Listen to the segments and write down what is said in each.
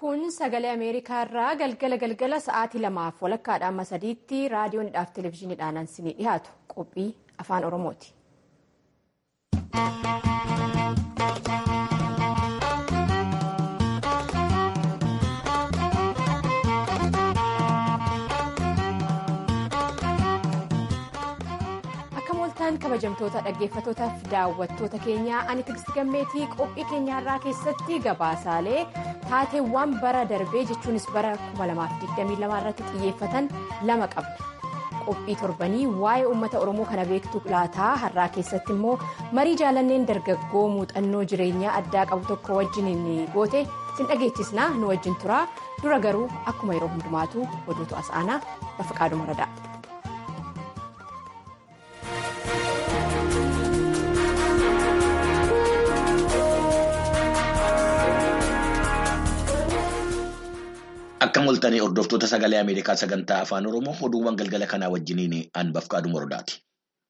kun sagalee ameerikaa irraa galgala galgala sa'aatii lamaaf walakkaadhaan amma sadiitti raadiyoonidhaaf televezyiiniidhaan isinii dhiyaatu qophii afaan oromooti. kabajamtoota dhaggeeffatootaaf daawwattoota keenyaa ani tigist gammeetii qophii keenyaarraa keessatti gabaasaalee taateewwan bara darbee jechuunis bara 2022 irratti xiyyeeffatan lama qabna qophii torbanii waa'ee uummata oromoo kana beektu laataa har'aa keessatti immoo marii jaalanneen dargaggoo muuxannoo jireenyaa addaa qabu tokko wajjin goote sin dhageechisnaa nu wajjin turaa dura garuu akkuma yeroo hundumaatu oduutu as aanaa lafa qaaduma radaa. Akka mul'atanii hordoftoota sagalee Ameerikaa sagantaa afaan Oromoo oduuwwan galgala kanaa wajjiniin aanbaf qaaduma rodaati.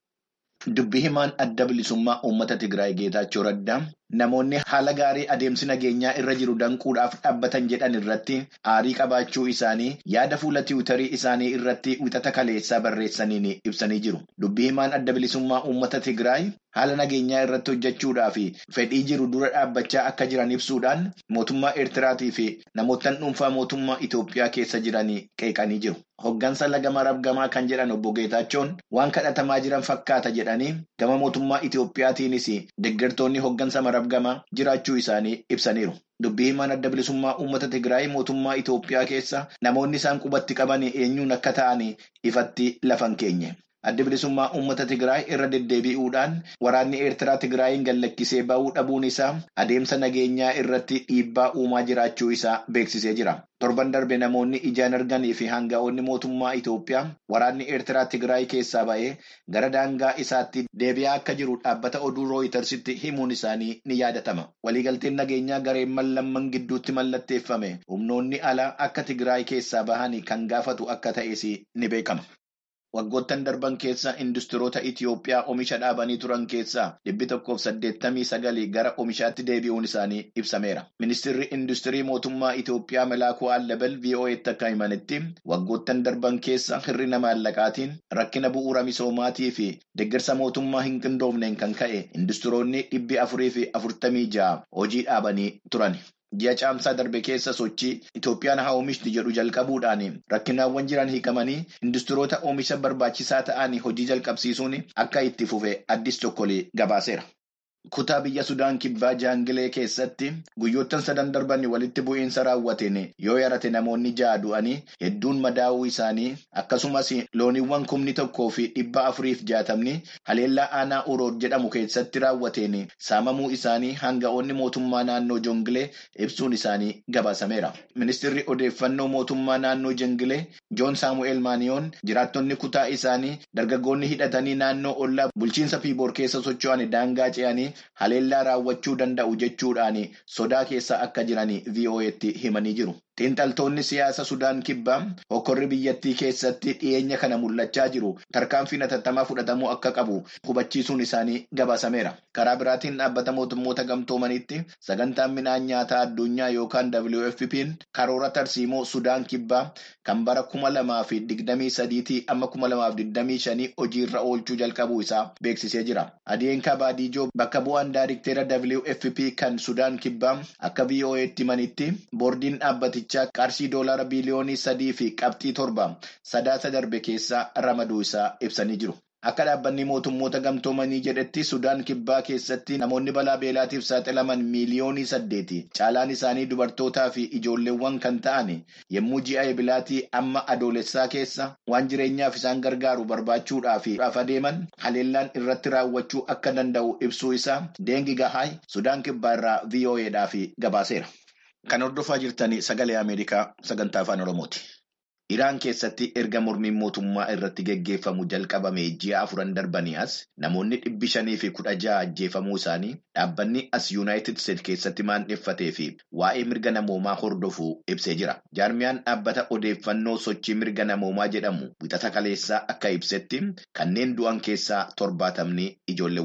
Dubbii himaan adda bilisummaa uummata Tigraay Geetaachoo Raddaa namoonni haala gaarii adeemsi nageenyaa irra jiru danquudhaaf dhaabbatan jedhan irratti aarii qabaachuu isaanii yaada fuula tiwutarii isaanii irratti wixata kaleessaa barreessaniin ibsanii jiru. Dubbii himaan adda bilisummaa uummata Tigraay haala nageenyaa irratti hojjechuudhaaf fedhii jiru dura dhaabbachaa akka jiran ibsuudhaan mootummaa Eertiraatii fi namoota dhuunfaa mootummaa Itoophiyaa keessa jiran qeeqanii jiru. Hoggansa lagama rabgamaa kan jedhan obbo Geetaachoon waan kadhatamaa jiran fakkaata jedhanii gama mootummaa Itoophiyaatiinis deeggartoonni hoggansa marabgamaa jiraachuu isaanii ibsaniiru. Dubbii himaan adda bilisummaa uummata Tigraay mootummaa Itoophiyaa keessa namoonni isaan qubatti qaban eenyuun akka ta'an ifatti lafan keenye. Adda bilisummaa uummata Tigraay irra deddeebi'uudhaan waraanni Eertiraa Tigraayin gallakkisee ba'uu dhabuun isaa adeemsa nageenyaa irratti dhiibbaa uumaa jiraachuu isaa beeksisee jira. Torban darbe namoonni ijaan arganii fi hanga'oonni mootummaa Itoophiyaa waraanni Eertiraa Tigraay keessaa ba'ee gara daangaa isaatti deebi'aa akka jiru dhaabbata oduu rooyitersitti himuun isaanii ni yaadatama. Waliigalteen nageenyaa gareewwan lamman gidduutti mallatteeffame humnoonni alaa akka Tigraay keessaa bahanii kan gaafatu akka ta'es ni beekama. Waggoottan darban keessa industiroota Itoophiyaa oomisha dhaabanii turan keessaa dhibbi tokkoof saddeettamii sagalii gara oomishaatti deebi'uun isaanii ibsameera. Ministeerri industirii mootummaa Itoophiyaa Melaakuu Allabal VOA'tti akka himanitti waggoottan darban keessa hir'ina maallaqaatiin rakkina bu'uura misoomaatii fi deeggarsa mootummaa hin qindoomneen kan ka'e industiroonni dhibbi afurii fi afurtamii ja'a hojii dhaabanii turan. Ji'a caamsaa darbe keessa sochii Itoophiyaan haa oomishti jedhu jalqabuudhaan rakkinaawwan jiran hiikamanii industiroota oomisha barbaachisaa ta'an hojii jalqabsiisuun akka itti fufe addis tokkolee gabaaseera. Kutaa biyya Sudaan kibbaa Jaangilee keessatti guyyoottan sadan darban walitti bu'iinsa raawwateen yoo yarate namoonni ja'a du'anii hedduun madaa'uu isaanii akkasumas looniiwwan kumni tokkoo fi dhibba afuriif jaatamni haleellaa aanaa urood jedhamu keessatti raawwateen saamamuu isaanii hanga'oonni mootummaa naannoo Jongilee ibsuun isaanii gabaasameera. Ministeerri odeeffannoo mootummaa naannoo Jongilee Joon Saamu'eel Maaniyoon jiraattonni kutaa isaanii dargaggoonni hidhatanii naannoo ollaa bulchiinsa Piiboor keessa socho'an daangaa ce'anii. haleellaa raawwachuu danda'u jechuudhaan sodaa keessa akka jiran VOA'tti himanii jiru. Xiinxaltoonni siyaasa Sudaan kibbaa hokkorri biyyattii keessatti dhiyeenya kana mul'achaa jiru tarkaanfiin hatattamaa fudhatamuu akka qabu hubachiisuun isaanii gabaasameera. Karaa biraatiin dhaabbata mootummoota gamtoomaniitti sagantaan midhaan nyaataa addunyaa yookaan WFP'n karoora tarsiimoo Sudaan kibbaa kan bara kuma lamaa fi digdamii sadiitii amma kuma lamaaf digdamii shanii hojiirra oolchuu jalqabuu isaa beeksisee jira. Adeenkaa Baadiijoo bakka bu'aan daayirikteera WFP kan Sudaan kibbaa akka VOA'tti himanitti boordiin dhaabbatichaa qarshii doolaara biliyoonii sadii fi qabxii torba sadaasa darbe keessa ramaduu isaa ibsanii jiru. Akka dhaabbanni mootummoota gamtoomanii jedhetti Sudaan kibbaa keessatti namoonni balaa beelaatiif saaxilaman miiliyoonii saddeeti. Caalaan isaanii dubartootaa fi ijoolleewwan kan ta'an yommuu ji'a ebilaatii amma adoolessaa keessa waan jireenyaaf isaan gargaaru barbaachuudhaaf adeeman haleellaan irratti raawwachuu akka danda'u ibsuu isaa Deengi Gahaay Sudaan kibbaa irraa VOA'dhaaf gabaaseera. Kan hordofaa jirtan sagalee Ameerikaa sagantaa afaan Oromooti. Iraan keessatti erga mormiin mootummaa irratti geggeeffamu jalqabame ji'a afuran darbanii as namoonni dhibbi shanii fi kudha ja'a ajjeefamuu isaanii dhaabbanni as yuunaayitid Isteetsi keessatti maandheeffatee fi waa'ee mirga namoomaa hordofuu ibsee jira. Jaarmiyaan dhaabbata odeeffannoo sochii mirga namoomaa jedhamu wixata kaleessaa akka ibsetti kanneen du'an keessaa torbaatamni ijoolleewwan.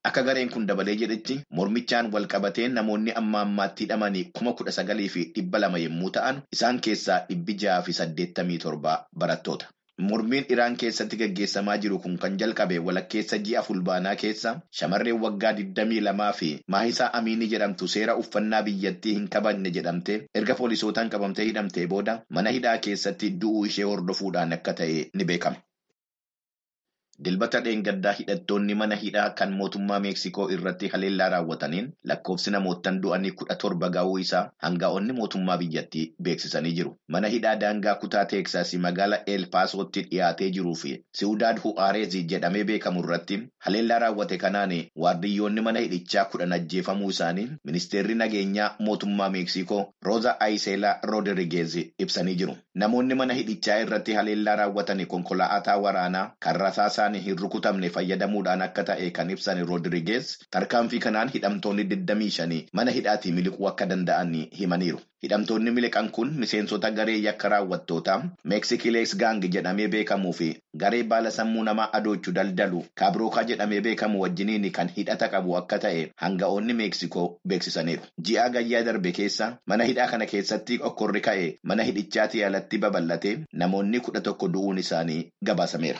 Akka gareen kun dabalee jedhetti mormichaan wal qabatee namoonni amma ammaatti hidhamanii kuma kudha sagalii fi dhibba lama yommuu ta'an isaan keessaa dhibbi jaha fi saddeettamii torba barattoota. Mormiin Iraan keessatti gaggeessamaa jiru kun kan jalqabe walakkeessa ji'a fulbaanaa keessa shamarreen waggaa 22 fi maahisaa Amiinii jedhamtu seera uffannaa biyyattii hin kabajne jedhamte erga poolisootaan qabamtee hidhamtee booda mana hidhaa keessatti du'uu ishee hordofuudhaan akka ta'e ni beekama. Dilbata dheengaddaa hidhattoonni mana hidhaa kan mootummaa Meeksikoo irratti haleellaa raawwataniin lakkoofsi namootaan du'anii kudha torba ga'uu isaa hanga'oonni mootummaa biyyattii beeksisanii jiru. Mana hidhaa daangaa kutaa Teeksaasii magaalaa El Paasootti dhiyaatee jiruu fi Siwudaad Hu'aareezi jedhamee beekamu irratti haleellaa raawwate kanaan waardiyyoonni mana hidhichaa kudhan ajjeefamuu isaanii ministeerri nageenyaa mootummaa Meeksikoo Rooza Ayiseelaa Roodirigeez ibsanii jiru. Namoonni mana hidhichaa irratti haleellaa raawwatan konkolaataa waraanaa kan rasaasaa hin rukutamne fayyadamuudhaan akka ta'e kan ibsan Roodirigeez tarkaanfii kanaan hidhamtoonni 25 mana hidhaatii miliquu akka danda'an himaniiru. Hidhamtoonni miliqan kun miseensota garee yakka raawwattootaa Meeksikilees Gaang jedhamee beekamuu fi garee baala sammuu namaa adoochuu daldalu Kaabirookaa jedhamee beekamu wajjiniin kan hidhata qabu akka ta'e hanga'oonni Meeksikoo beeksisaniiru. Ji'a gayyaa darbe keessa mana hidhaa kana keessatti okkorri ka'e mana hidhichaatii alatti babal'ate namoonni kudha tokko du'uun isaanii gabaasameera.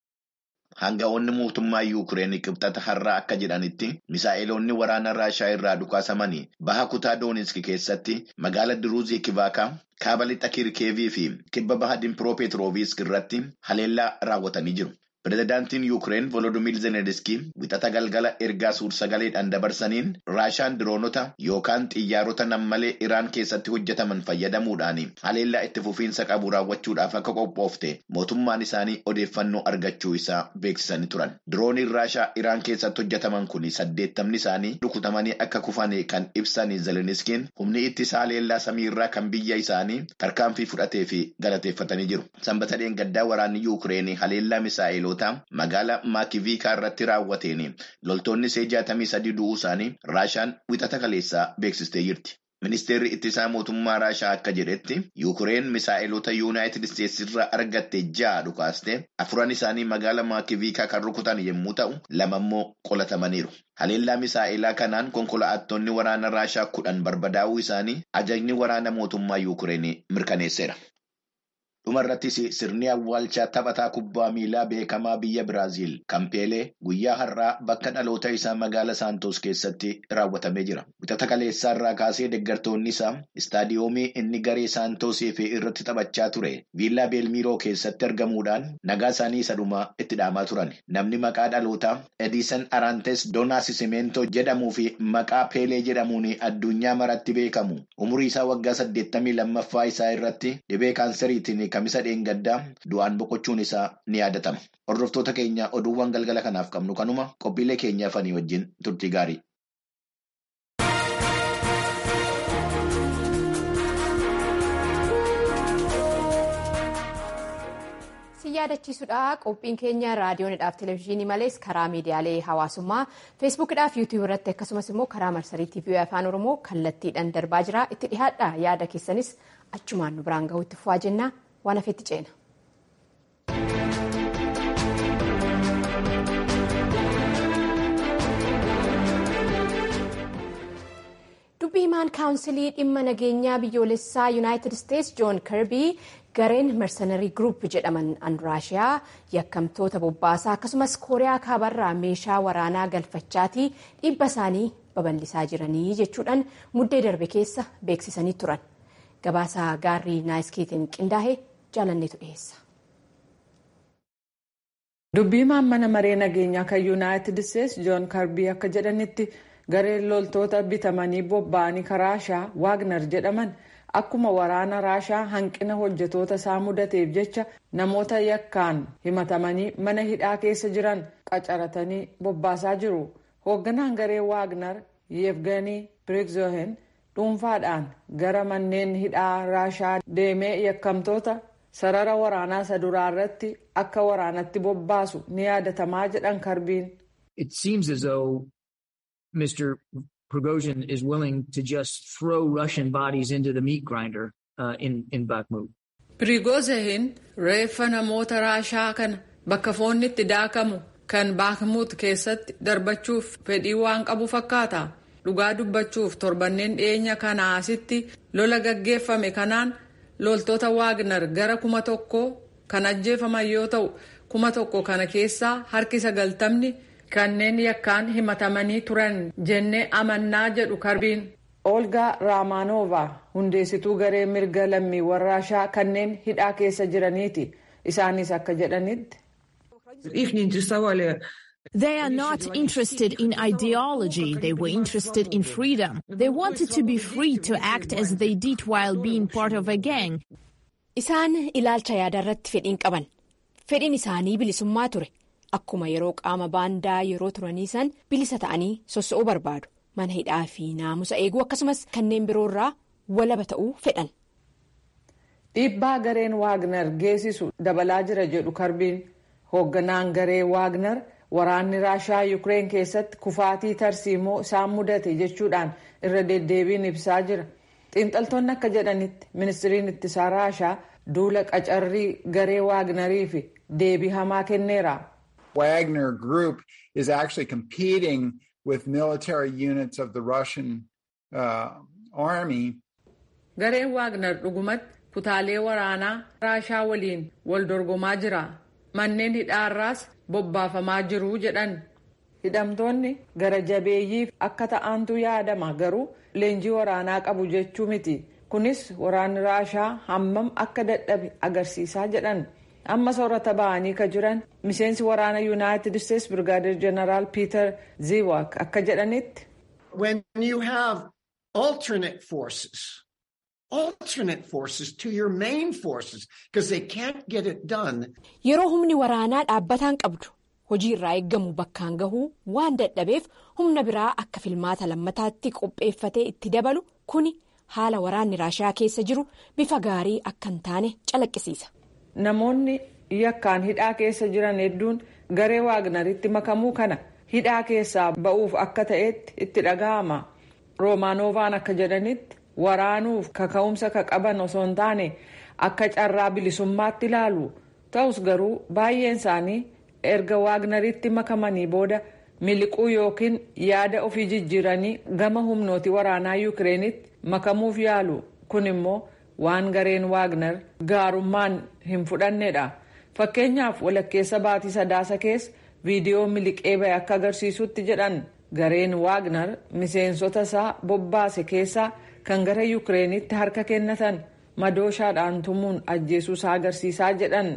Hanga'oonni mootummaa Yuukireen qibxata har'aa akka jedhanitti misaa'iloonni waraana Raashaa irraa dhukaasamanii baha kutaa Dooniski keessatti magaala Diruuzii Kivaakaa kaaba lixa Kirkeevii fi kibba baha Dimpiroopeetirooviisk irratti haleellaa raawwatanii jiru. Pireezidaantiin Yuukireen Volodimiir Zelenskiy wixata galgala ergaa suur-sagaleedhaan dabarsaniin Raashaan diroonota yookaan xiyyaarota nammalee Iraan keessatti hojjetaman fayyadamuudhaan haleellaa itti fufiinsa qabu raawwachuudhaaf akka qophoofte mootummaan isaanii odeeffannoo argachuu isaa beeksisanii turan. Dirooniin Raashaa Iraan keessatti hojjetaman kun saddeettamni isaanii rukutamanii akka kufan kan ibsan Zelenskiin humni ittisa haleellaa samiirraa kan biyya isaanii tarkaanfii fudhatee fi galateeffatanii jiru. Sanbata dheengaddaa waraanni Yuukireen haleellaa misaa'iloo magaalaa maakiviikaa irratti raawwateen loltoonni see jaatamii sadii du'uu isaanii raashaan wixata kaleessaa beeksistee jirti. Ministeerri ittisaa mootummaa raashaa akka jedhetti yuukireen misaa'ilota yuunaayitid isteetsi irraa argatte ja'a dhukaaste afuran isaanii magaalaa maakiviikaa kan rukutan yommuu ta'u lama immoo qolatamaniiru. Haleellaa misaa'ilaa kanaan konkolaattonni waraana raashaa kudhan barbadaa'uu isaanii ajajni waraana mootummaa yuukireen mirkaneesseera. Dhumarrattis sirni awwaalchaa taphataa kubbaa miilaa beekamaa biyya Biraaziil kan Peelee guyyaa har'aa bakka dhaloota isaa magaala Saantoos keessatti raawwatamee jira. Wixata kaleessaa irraa kaasee deeggartoonni isaa istaadiyoomii inni garee Saantoosii fi irratti taphachaa ture viillaa Beelmiiroo keessatti argamuudhaan nagaa isaanii isa dhumaa itti dhaamaa turan. Namni maqaa dhalootaa Ediisan Araantes Doonaasisimento jedhamuu fi maqaa Peelee jedhamuun addunyaa maratti beekamu umurii isaa waggaa saddeettamii lammaffaa isaa irratti dhibee kaanseriitiin kamisa dheengaddaa du'aan boqochuun isaa ni yaadatama. Hordoftoota keenya oduuwwan galgala kanaaf qabnu kanuma qophiilee keenyaa fanii wajjin turtii gaarii. si yaadachiisudha qophiin keenya raadiyoonidhaaf televezyiinii malees karaa miidiyaalee hawaasummaa feesbuukidhaaf yuutiyuub irratti akkasumas immoo karaa marsarii tiivii afaan oromoo kallattiidhaan darbaa jira itti dhihaadha yaada keessanis achumaan nu biraan gahuutti fufaa jenna waan hafeetti ceena. dubbii himaan kaawunsilii dhimma nageenyaa biyyoolessaa yuunaayitid isteetsi joon kirbii gareen mersenarii gruup jedhaman an raashiyaa yakkamtoota bobbaasaa akkasumas kooriyaa kaabarraa meeshaa waraanaa galfachaatii dhibba isaanii babal'isaa jiranii jechuudhaan muddee darbe keessa beeksisanii turan gabaasaa gaarrii naayiskeetiin qindaa'ee jaalanneetu dhiyeessa. dubbii himaan mana maree nageenyaa kan yuunaayitid isteetsi joon kirbii akka jedhanitti. gareen loltoota bitamanii bobba'anii raashaa waagner jedhaman akkuma waraana raashaa hanqina hojjetoota isaa mudateef jecha namoota yakkaan himatamanii mana hidhaa keessa jiran qacaratanii bobbaasaa jiru hoogganaan garee waagner yevganii prigozhin dhuunfaadhaan gara manneen hidhaa raashaa deemee yakkamtoota sarara waraanaa isa duraa irratti akka waraanatti bobbaasu ni yaadatamaa jedhan kirbiin. Mr. Prigozhin is willing to just throw Russian bodies into the meat grinder uh, in, in Bakhmut. Prigozhin reeffa namoota raashaa kana bakka foonni itti daakamu kan baakmuut keessatti darbachuuf fedhii waan qabu fakkaata dhugaa dubbachuuf torbanneen dhiyeenya kanaa asitti lola gaggeeffame kanaan loltoota waagner gara kuma tokko kan ajjeefaman yoo ta'u kuma tokko kana keessaa harki sagaltamni kanneen yakkaan himatamanii turan jennee amannaa jedhu karbiin. olgaa raamaanoova hundeessituu garee mirga lammiiwwan raashaa kanneen hidhaa keessa jiraniiti isaanis akka jedhanitti. They are not interested in ideology. They were interested in freedom. They wanted to be free to act as they did while being part of a gang. Isaan ilaalcha yaada irratti fedhiin qaban. Fedhiin isaanii bilisummaa ture. Akkuma yeroo qaama baandaa yeroo turanii san bilisa ta'anii soso'uu barbaadu. Mana hidhaa fi naamusa eeguu akkasumas kanneen biroorraa walaba ta'uu fedhan. Dhiibbaa gareen Waagner geessisu dabalaa jira jedhu karbiin hoogganaan garee Waagner waraanni Raashaa Yukireen keessatti kufaatii tarsiimoo isaan mudate jechuudhaan irra deddeebiin ibsaa jira. Xiinxaltoonni akka jedhanitti ministiriin ittisaa Raashaa duula qacarrii garee Waagneriif deebii hamaa kenneera. Wagner Group is actually competing with military units of the Russian uh, army. Gareen Waagner dhugumatti kutaalee waraanaa Raashaa waliin wal dorgomaa jira. Manneen hidhaarraas bobbaafamaa jiru jedhan. Hidhamtoonni gara jabeeyyiif akka ta'antu yaadama garuu leenjii waraanaa qabu jechuu miti. Kunis waraanni Raashaa hammam akka dadhabe agarsiisaa jedhan. amma soorata ba'anii ka jiran miseensi waraana yuunaayitid isteets birgaadir jeneraal piiter ziwak akka jedhanitti. when you have alternate forces alternate forces to your main forces because they can't get it done. Yeroo humni waraanaa dhaabbataan qabdu hojii irraa eeggamu bakkaan gahuu waan dadhabeef humna biraa akka filmaata lammataatti qopheeffatee itti dabalu kuni haala waraanni raashaa keessa jiru bifa gaarii akka hin taane calaqqisiisa. Namoonni yakkaan hidhaa keessa jiran hedduun garee waagnaritti makamuu kana hidhaa keessaa ba'uuf akka ta'etti itti dhaga'ama. Roomaanovaan akka jedhanitti waraanuuf kaka'umsa ka qaban osoo hin taane akka carraa bilisummaatti ilaalu. Ta'us garuu baay'een isaanii erga waagnaritti makamanii booda miliquu yookiin yaada ofii jijjiiranii gama humnooti waraanaa yuukireenitti makamuuf yaalu. Kun immoo waan gareen waagner gaarummaan hin fudhannedha fakkeenyaaf walakkeessa baatii sadaasa keessa viidiyoo miliqee ba'e akka agarsiisutti jedhan gareen waagner miseensota isaa bobbaase keessaa kan gara yuukireenitti harka kennatan madooshaadhaan tumuun ajjeesuu isaa agarsiisaa jedhan.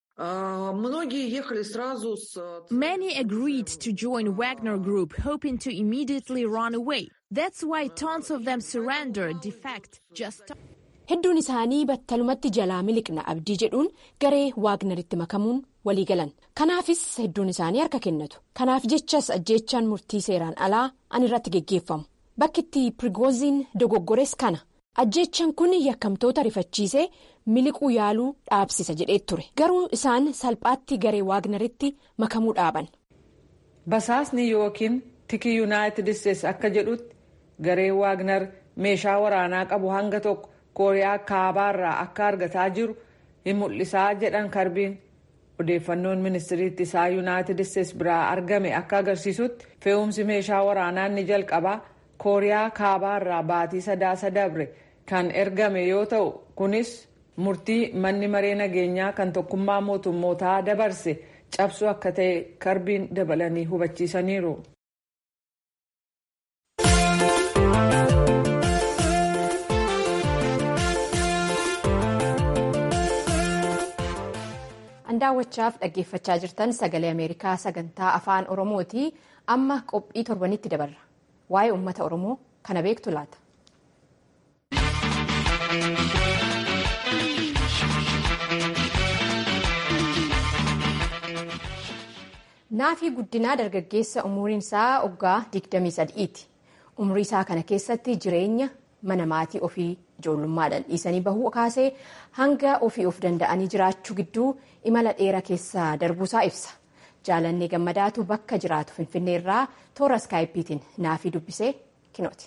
Many agreed to join Wagner Group, hoping to immediately run away. That's why tons of them surrendered, de facto, just. Hedduun isaanii battalumatti jalaa miliqna abdii jedhuun garee waagnaritti makamuun walii galan. Kanaafis hedduun isaanii harka kennatu. Kanaaf jechas ajjeechaan murtii seeraan alaa an irratti geggeeffamu. Bakki itti Prigozhin dogoggores kana. Ajjeechaan kun yakkamtoota rifachiisee miliquu yaaluu dhaabsisa jedhee ture. Garuu isaan salphaatti garee waagnaritti makamuu dhaaban. Basaasni yookiin tiki yuunaayitid isteetsi akka jedhutti garee waagnar meeshaa waraanaa qabu hanga tokko. kooriyaa kaabaarraa akka argataa jiru hin mul'isaa jedhan karbiin odeeffannoon ministiriitti isaa yuunaayitid isteetsi biraa argame akka agarsiisutti fe'umsi meeshaa waraanaa ni jalqabaa kooriyaa kaabaarraa baatii sadaasa dabre kan ergame yoo ta'u kunis murtii manni maree nageenyaa kan tokkummaa mootummootaa dabarse cabsuu akka ta'e karbiin dabalanii hubachiisaniiru. daawwachaaf dhaggeeffachaa jirtan sagalee ameerikaa sagantaa afaan oromooti amma qophii torbanitti dabarra waa'ee uummata oromoo kana beektu laata. naafii guddinaa dargaggeessa umuriin isaa waggaa 23ti umurii isaa kana keessatti jireenya mana maatii ofii ijoollummaadhaan dhiisanii bahuu kaasee hanga ofii of danda'anii jiraachuu gidduu imala dheeraa keessa darbuusaa ibsa jaalannee gammadaatu bakka jiraatu finfinnee irraa toora iskaayipiitiin naafii dubbisee kinooti.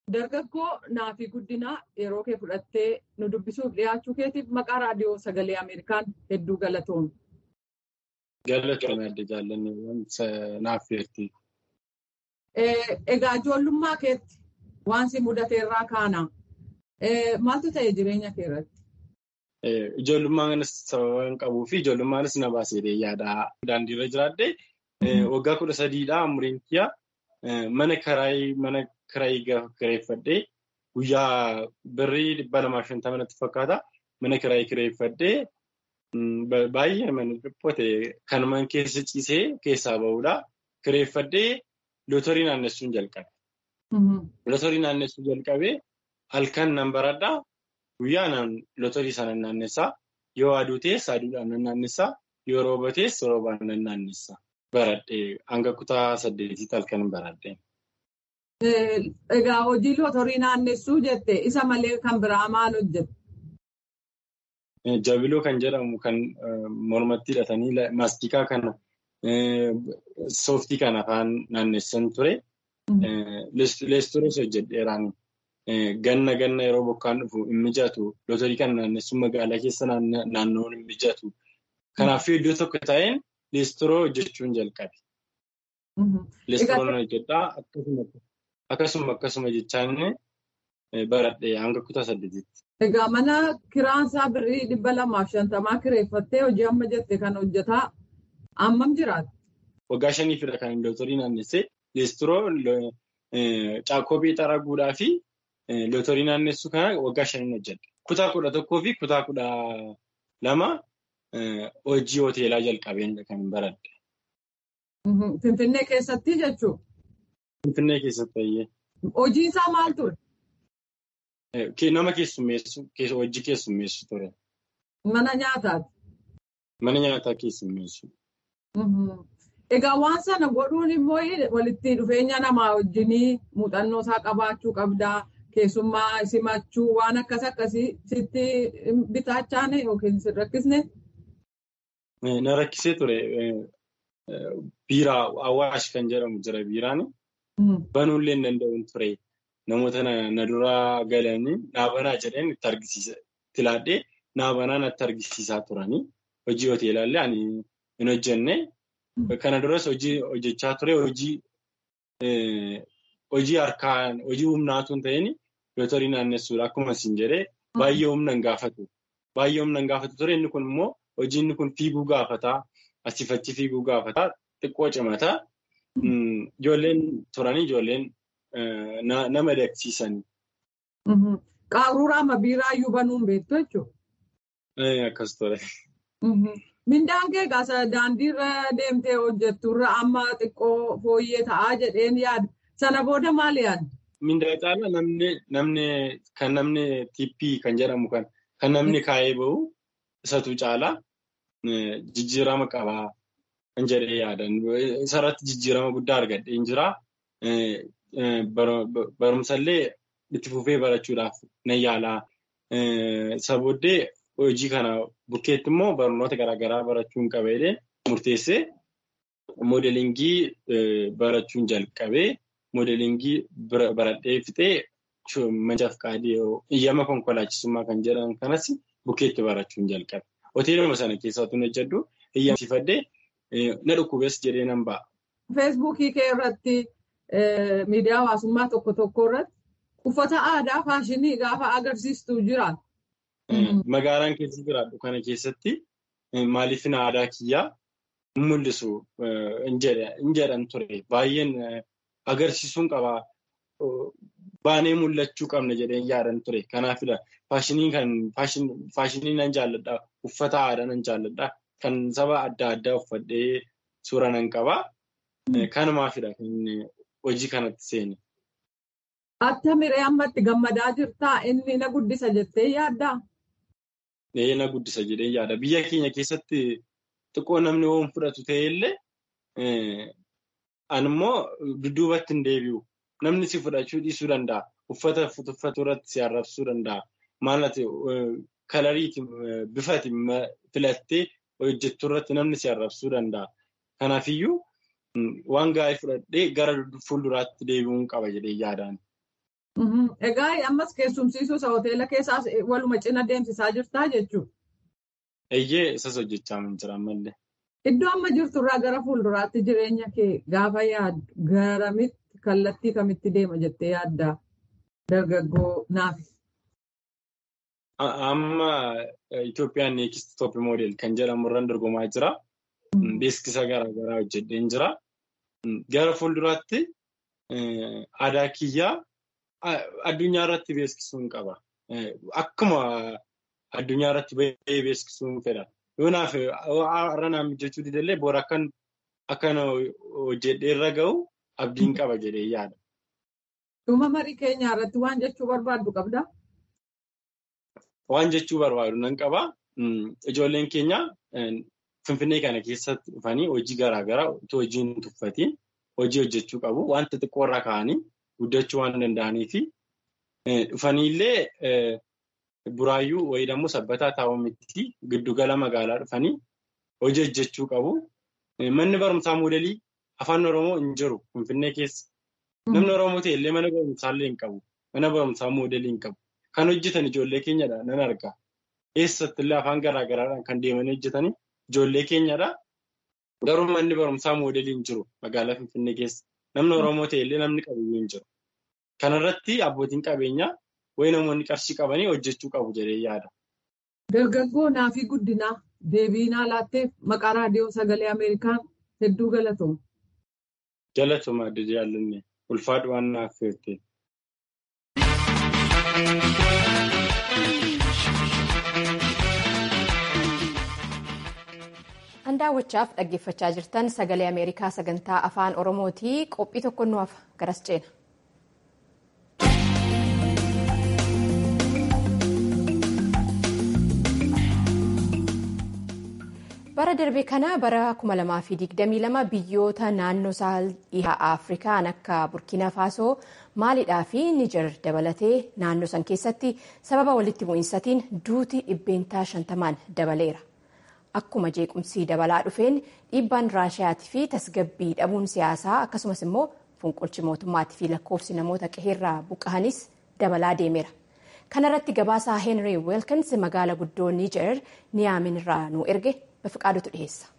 Dargaggoo naafii guddinaa yeroo kee fudhattee nu dubbisuuf dhiyaachuu keetiif maqaa raadiyoo sagalee Ameerikaan hedduu galatoomne. Galatoomne adda jaallanne naaf feerti. Egaa ijoollummaa keetti waan si mudateerraa kaana. Maaltu ta'e jireenya kee irratti? Ijoollummaan sababa hin qabuu fi ijoollummaanis na baasee yaada. Daandiirra jiraadde waggaa kudha sadiidhaa umriin kiyya mana kiraayii mana kiraayii gaafa kireeffadhee guyyaa birrii dhibba lamaa shantama natti fakkaata mana kiraayii kireeffadhee baay'ee mana dhiphote kan man keessa ciisee keessaa bahudha. Kireeffadhee lootorii naannessuun jalqabe. Lootorii naannessuu jalqabee halkan nan baradhaa guyyaa naan lootorii sana naannessaa yoo aduu ta'es aduudhaan nan naannessaa yoo rooba ta'es roobaan nan naannessaa. Baradhee hanga kutaa saddeetitti halkan baradhee. Egaa hojii lootorii naannessuu jette isa malee kan biraa maal hojjette? Jabiloo kan jedhamu kan mormatti hidhatanii maastikaa kana sooftii kan afaan naannessan ture. Leestoroos hojjedheeraan ganna ganna yeroo bokkaan dhufu hin mijatu. Lootorii kana naannessuun magaalaa keessa naanna'uun hin mijatu. Kanaafuu iddoo tokko ta'een leestoroo hojjechuun jalqabe. Leestoroon hojjedhaa akkasuma akkasuma jechaan baradhee hanga kutaa saddeetitti. Egaa mana kiraansaa birrii dhibba lamaaf shantamaa kireeffattee hojii amma jette kan hojjetaa ammam jiraata? Waggaa shaniifidha kan lootorii naannessee leestoroo caakkoo beexaraa guudhaa fi lootorii naannessuu kana waggaa shaniin hojjedha. Kutaa kudha tokkoo fi kutaa kudha lama hojii hoteelaa jalqabeen kan baradhe. Finfinnee keessatti jechuun? Finfinnee keessatti baay'ee. Hojiin isaa maal ture? Nama keessummeessu, hojii keessummeessu ture. Mana nyaataati? Mana nyaataa keessummeessu. Egaa waan sana godhuun immoo walitti dhufeenya namaa wajjinii muuxannoo isaa qabaachuu qabdaa. Keessummaa simachuu waan akkas akkasii sitti bitaachaane yookiin si rakkisne? Na rakkisee ture. Biiraa Awaash kan jedhamu jira biiraan. Banuullee hin danda'uun ture. Namoota na duraa galanii naabanaa jedheen itti argisiisa. Itti laadhee naabanaa natti argisiisaa turanii. Hojii hoteelaallee ani hin hojjenne. Kana duras hojii hojjechaa ture. Hojii harkaan hojii humnaatu hin ta'in lootorii naannessuudha. Akkuma isin jedhee baay'ee humna hin gaafatu. Baay'ee humna hin gaafatu ture. Inni kun immoo hojii inni kun fiiguu gaafataa. Asii fachi fiiguu gaafataa. Xiqqoo cimataa. Ijoolleen turanii ijoolleen nama dagsiisanii. Qaruuraa amma biiraayyuu banuun beektu jechuudha. Akkas ture. Mindaan kee gaasa daandiirra deemtee hojjetturra amma xiqqoo fooyyee ta'aa jedheen yaada. Sana booda maal yaadda? Mindaa caalaa namni kan namni tippii kan jedhamu kan namni kaa'ee bahu isatu caalaa jijjiirama qabaa kan jedhee yaadan. Isarratti jijjiirama guddaa argadheen jira. Barumsallee itti fufee barachuudhaaf nan yaalaa. Isa booddee hojii kana bukkeetti immoo barnoota garaagaraa barachuun qabeedhe murteessee moodelingii barachuun jalqabee moodelingii baradhee fixee mancaaf qaadii iyyama konkolaachisummaa kan jedhan kanas bukkeetti barachuun jalqabe. Hoteeluma sana keessaa otoo hojjedhu iyyamsiifadhee na dhukkubees jedhee nan ba'a. Feesbuukii kee irratti miidiyaa hawaasummaa tokko tokko irratti uffata aadaa faashinii gaafa agarsiistu jira. Magaalaan keessa jiraadhu kana keessatti maaliifin aadaa kiyyaa mul'isu hin jedhan ture. Baay'een agarsiisuun qabaa. Baanee mul'achuu qabna jedheen yaadan ture. Kanaafidha faashinii nan jaalladha. Uffata aadaa nan jaalladha. Kan saba adda addaa uffadhee suura nan qabaa. Kanumaafidha kan hojii kanatti seene. Attamiree ammatti gammadaa jirtaa? Inni na guddisa jettee yaaddaa? Ee na guddisa jedhee yaada. Biyya keenya keessatti xiqqoo namni hoon fudhatu ta'ellee animmoo dudduubatti hin deebi'u. Namni si fudhachuu dhiisuu danda'a. Uffata uffatu irratti si arrabsuu danda'a. Maalati kalariiti bifati filattee hojjettu irratti namni si arrabsuu danda'a. Kanaafiyyuu waan gaarii fudhadhee gara fuulduraatti deebi'uun qaba jedhee yaadaan. Egaa ammas keessumsiisuu isa hoteela keessaas waluma cina deemsisaa jirtaa jechuudha. Eeyyee isas hojjechaa jira ammallee. Iddoo amma jirturraa gara fuulduraatti jireenya kee gaafa yaaddu garamitti kallattii kamitti deema jettee yaaddaa dargaggoo naafi. Amma Itoophiyaan neekist toop moodel kan jedhamu irraan dorgomaa jira. Beeksisa garaagaraa hojjedheen jira. Gara fuulduraatti aadaa kiyyaa addunyaa irratti beeksisuun qaba. Akkuma addunyaa irratti bahee beeksisuun fedha. Yoonaaf har'a naan mijachuu didallee boora akkan akkan hojjedhee irra gahu abdiin qaba jedhee yaada. Dhuma marii keenyaa irratti waan jechuu barbaaddu qabdaa? Waan jechuu barbaadu nan qaba. Ijoolleen keenya Finfinnee kana keessatti dhufanii hojii garaagaraa otoo hojii hin tuffatiin hojii hojjechuu qabu. Wanta xiqqoo irraa ka'anii guddachuu waan danda'anii fi dhufaniillee buraayyuu wayii immoo sabbataa taa'uu miti giddugala magaalaa dhufanii hojii hojjechuu qabu. Manni barumsaa moodelii afaan Oromoo hin jiru Finfinnee keessa. Namni Oromoo ta'ellee mana barumsaallee hin qabu. Mana barumsaa moodelii hin qabu. Kan hojjetan ijoollee keenyadha nan arga. Eessattillee afaan garaagaraadhaan kan deemanii hojjetanii ijoollee keenyadha. Garuu manni barumsaa moodelii hin jiru magaalaa Finfinnee keessa. Namni Oromoo ta'ellee namni qabiyyuu hin jiru. Kanarratti abbootiin qabeenyaa wayi namoonni qarshii qabanii hojjechuu qabu jedhee yaada. Dargaggoo naafii guddinaa deebiinaa laatteef maqaa raadiyoo sagalee Ameerikaan hedduu galatooma. Galatooma adda jaallanne ulfaadhu waan naaf feerte. Kan daawwachaaf dhaggeeffachaa jirtan sagalee Ameerikaa sagantaa afaan Oromooti. Qophii tokko nu hafa garas ceena. bara darbe kana bara 2022 biyyoota naannoo sahal dhihaa afrikaan akka burkina faasoo maaliidhaa fi niijar dabalatee naannoo san keessatti sababa walitti bu'iinsatiin duuti dhibbeentaa shantamaan dabaleera akkuma jeequmsii dabalaa dhufeen dhiibbaan raashiyaatii fi tasgabbii dhabuun siyaasaa akkasumas immoo fonqolchi mootummaatii fi lakkoofsi namoota qe'eerraa buqqa'anis dabalaa deemeera kanarratti gabaasaa heenrii weelkins magaala guddoo niijar niyaamin irraa nu erge bafiqaadutu dhiyeessa.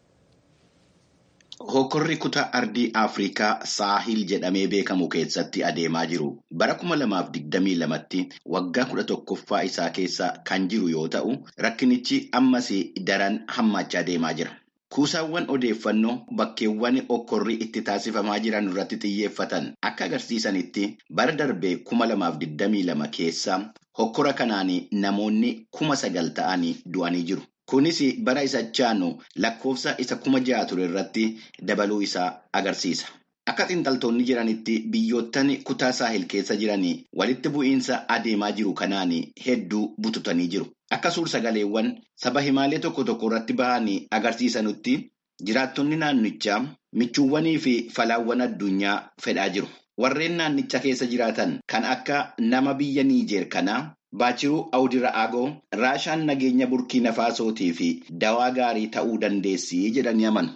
Hokkorri kutaa ardii Afrikaa Saahil jedhamee beekamu keessatti adeemaa jiru bara 2022tti waggaa kudha tokkoffaa isaa keessa kan jiru yoo ta'u rakkinichi ammas daran hammachaa deemaa jira. Kuusaawwan odeeffannoo bakkeewwan hokkorri itti taasifamaa jiran irratti xiyyeeffatan akka agarsiisanitti bara darbee 2022 keessa hokkora kanaan namoonni kuma sagal ta'anii du'anii jiru. Kunis bara isa chaanu lakkoofsa isa kuma ja'a ture irratti dabaluu isaa agarsiisa. Akka xiinxaltoonni jiranitti biyyoottan kutaa saahil keessa jiran walitti bu'iinsa adeemaa jiru kanaan hedduu bututanii jiru. Akka suur-sagaleewwan saba himaalee tokko tokko irratti bahan agarsiisanutti jiraattonni naannichaa michuuwwanii fi falaawwan addunyaa fedhaa jiru. Warreen naannicha keessa jiraatan kan akka nama biyya Niijeer kanaa Baachiruu Awdira'aagoo Raashaan nageenya Burkiina Faasootii fi dawaa gaarii ta'uu dandeessi jedhanii amanu.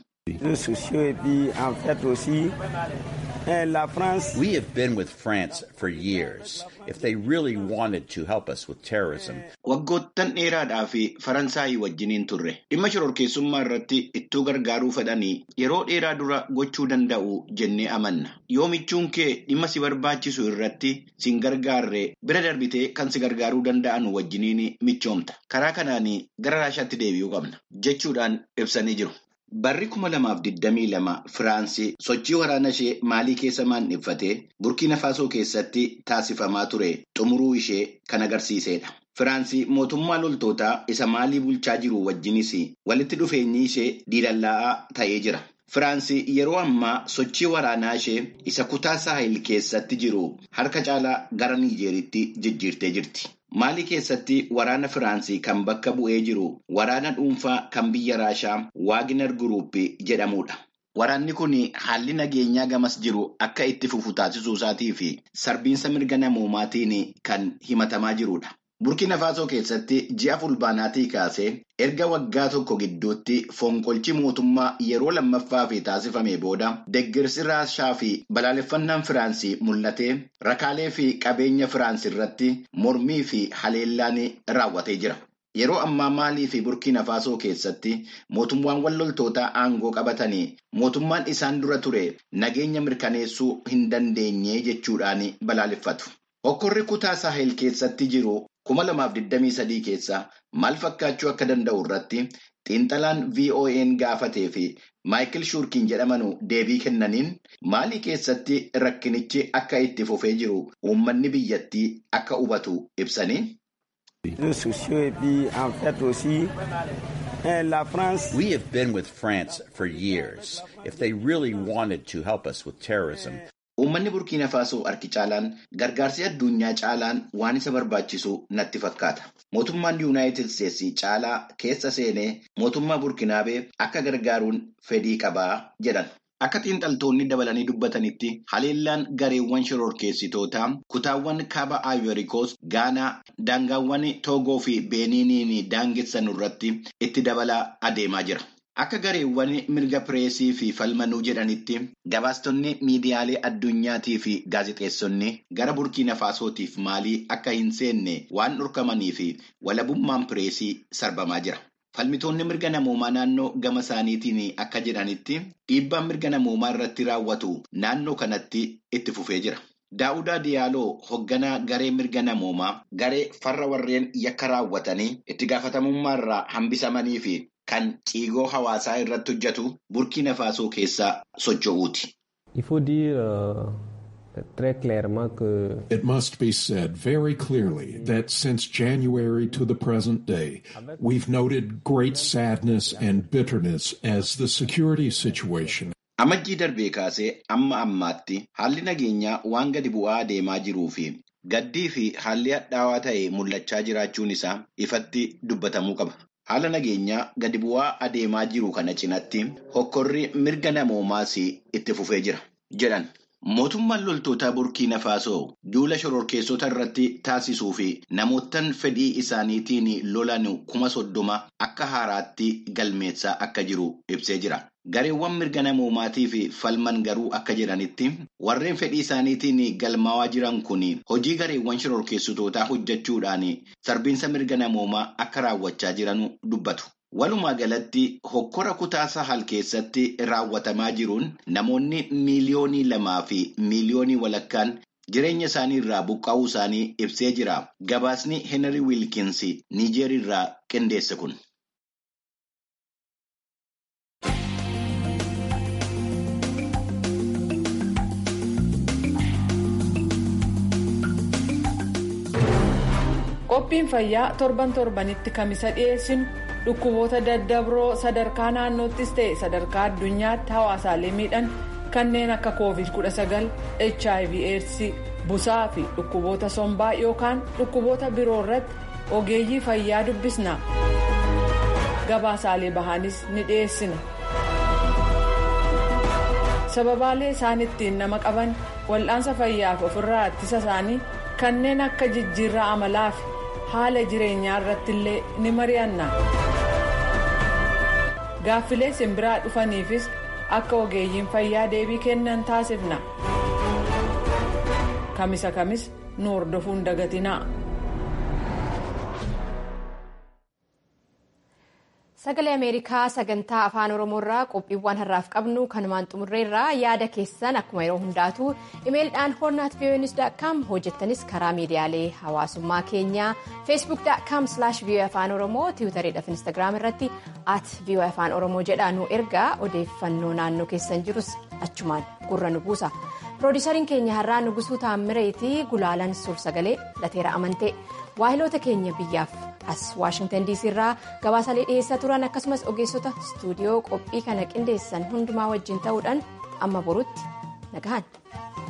We have been with France for years. If they really wanted to help us with terrorism. Waggoottan dheeraadhaa fi Faransaayii wajjiniin turre. Dhimma shororkeessummaa irratti ittuu gargaaruu fedhanii yeroo dheeraa dura gochuu danda'u jennee amanna. Yoo michuun kee dhimma si barbaachisu irratti sin gargaarre bira darbitee kan si gargaaruu danda'an wajjiniin michoomta. Karaa kanaan gara Raashaatti deebi'uu qabna. Jechuudhaan ibsanii jiru. Barri kuma lamaaf digdamii lama Firaansii sochii waraana ishee maalii keessa maandheffatee Burkiina Faasoo keessatti taasifamaa ture xumuruu ishee kan agarsiisedha. Firaansii mootummaa loltootaa isa maalii bulchaa jiru wajjinis walitti dhufeenyi ishee diilallaa'aa ta'ee jira. Firaansii yeroo ammaa sochii waraanaa ishee isa kutaa saahil keessatti jiru harka caalaa gara Niijeeritti jijjiirtee jirti. Maalii keessatti waraana Firaansii kan bakka bu'ee jiru waraana dhuunfaa kan biyya Raashaa Waagner Group jedhamudha. Waraanni kun haalli nageenyaa gamas jiru akka itti fufu taasisuu isaatii fi sarbiinsa mirga namoomaatiin kan himatamaa jirudha. Burkina Faasoo keessatti ji'a fulbaanaatii kaasee erga waggaa tokko gidduutti fonqolchi mootummaa yeroo lammaffaaf taasifame booda deeggarsi raashaa fi balaaleffannaan Firaansii mul'atee rakaalee fi qabeenya Firaans irratti mormii fi haleellaan raawwatee jira. Yeroo ammaa Maalii fi Burkina Faasoo keessatti mootummaawwan loltootaa aangoo qabatanii mootummaan isaan dura ture nageenya mirkaneessuu hin dandeenye jechuudhaan balaaleffatu. Hokkorri kutaa Sahel keessatti jiru kuma lamaaf digdamii sadii keessa maal fakkaachuu akka danda'u irratti xiinxalaan VOA'n gaafatee fi Maayikil Shuurkiin jedhamanu deebii kennaniin Maalii keessatti rakkinichi akka itti fufee jiru uummanni biyyattii akka hubatu ibsanii. We have been with France for years. If they really wanted to help us with terrorism, Uummanni Burkiina Faasoo harki caalaan gargaarsi addunyaa caalaan waan isa barbaachisu natti fakkaata. Mootummaan Yuunaayitid Isteetsi caalaa keessa seenee mootummaa Burkinaabee akka gargaaruun fedhii qabaa jedhan. Akka xiinxaltoonni dabalanii dubbatanitti haleellaan gareewwan shororkeessitootaa kutaawwan kaaba Ivory Coast, Gaanaa, daangaawwan Toogoo fi Beeniiniin daangessan irratti itti dabalaa adeemaa jira. Akka gareewwan mirga pireesii fi falmanuu jedhanitti gabaastonni miidiyaalee addunyaatii fi gaazexeessonni gara burkiina faasootiif maalii akka hin seenne waan dhorkamanii fi walabummaan pireesii sarbamaa jira. Falmitoonni mirga namoomaa naannoo gama isaaniitiin akka jedhanitti dhiibbaan mirga namoomaa irratti raawwatu naannoo kanatti itti fufee jira. Daawudaa Diyaaloo hoogganaa garee mirga namoomaa garee farra warreen yakka raawwatanii itti gaafatamummaa irraa hambisamanii fi kan ciigoo hawaasaa irratti hojjetu burkiina faasoo keessaa socho'uuti. It must be said very clearly that since January to the present day, we've noted great sadness and bitterness as the security situation Amajjii darbee kaasee amma ammaatti haalli nageenyaa waan gadi bu'aa adeemaa jiruu fi gaddii fi haalli hadhaawaa ta'e mul'achaa jiraachuun isaa ifatti dubbatamuu qaba. Haala nageenyaa gadi bu'aa adeemaa jiru kana cinatti hokkorri mirga namoomaas itti fufee jira jedhan. Mootummaan loltootaa Burkiina Faasoo duula shororkeessota irratti taasisuu fi namootaan fedhii isaaniitiin lolan kuma soddoma akka haaraatti galmeessaa akka jiru ibsee jira. Gareewwan mirga namoomaatii fi falman garuu akka jedhanitti warreen fedhii isaaniitiin galmaawaa jiran kun hojii gareewwan shororkeessitootaa hojjechuudhaan sarbiinsa mirga namoomaa akka raawwachaa jiran dubbatu. Walumaa galatti hokkora kutaa sahal keessatti raawwatamaa jiruun namoonni miiliyoonii lamaa fi miiliyoonii walakkaan jireenya isaanii irraa buqqaa'uu isaanii ibsee jira. Gabaasni Henry Wilkins Niijeer irraa qindeesse kun. Qophiin fayyaa torban torbanitti kamisa dhiyeessinu dhukkuboota daddabroo sadarkaa naannoottis ta'e sadarkaa addunyaatti hawaasaalee miidhan kanneen akka covid-19 hiv aids busaa fi dhukkuboota sombaa yookaan dhukkuboota biroo irratti ogeeyyii fayyaa dubbisna gabaasaalee bahanis ni dhiyeessina sababaalee isaan ittiin nama qaban wal'aansa fayyaaf ofirraa ittisa isaanii kanneen akka jijjiirraa amalaa fi haala jireenyaa irratti illee ni mari'anna. gaaffilee simbiraa dhufaniifis akka ogeeyyiin fayyaa deebii kennan taasifna kamisa kamis nu hordofuun dagatinaa. Sagalee Ameerikaa sagantaa afaan Oromoo irraa qophiiwwan har'aaf qabnu kanumaan xumurreerraa yaada keessan akkuma yeroo hundaatu imeelidhaan hornaat voanews.com hojjettanis karaa miidiyaalee hawaasummaa keenyaa feesbuuk.com voa afaan oromoo tiwutariidhaaf instaagiraam irratti at voa afaan oromoo jedhaa nu ergaa odeeffannoo naannoo keessan jirus achumaan gurra nu buusa. piroodisariin keenya har'aa nugusuu taammireetii gulaalan suur sagalee lateera amantee waahiloota keenya biyyaaf as waashingtan diisii irraa gabaasaalee dhiyeessaa turan akkasumas ogeessota istuudiyoo qophii kana qindeessan hundumaa wajjin ta'uudhaan amma borutti nagahan.